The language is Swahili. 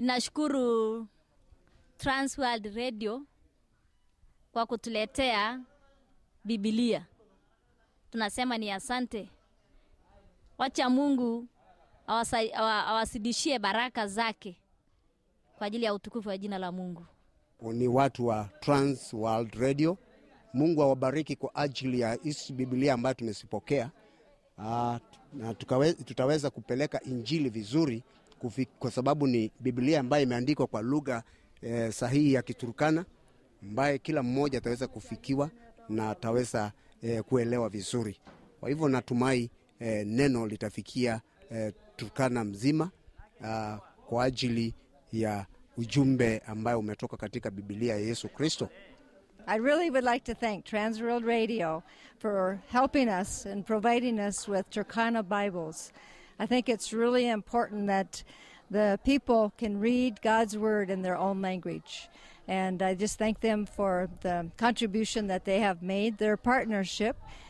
Ninashukuru Transworld Radio kwa kutuletea Biblia. Tunasema ni asante. Wacha Mungu awasa- awa- awasidishie baraka zake kwa ajili ya utukufu wa jina la Mungu. ni watu wa Trans World Radio. Mungu awabariki kwa ajili ya hizi Biblia ambayo tumezipokea. Ah, na tukawe, tutaweza kupeleka injili vizuri kufi, kwa sababu ni Biblia ambayo imeandikwa kwa lugha eh, sahihi ya Kiturkana ambaye kila mmoja ataweza kufikiwa na ataweza eh, kuelewa vizuri. Kwa hivyo natumai eh, neno litafikia eh, Turkana mzima ah, kwa ajili ya ujumbe ambayo umetoka katika Biblia ya Yesu Kristo. I really would like to thank Transworld Radio for helping us and providing us with Turkana Bibles. I think it's really important that the people can read God's Word in their own language. And I just thank them for the contribution that they have made, their partnership,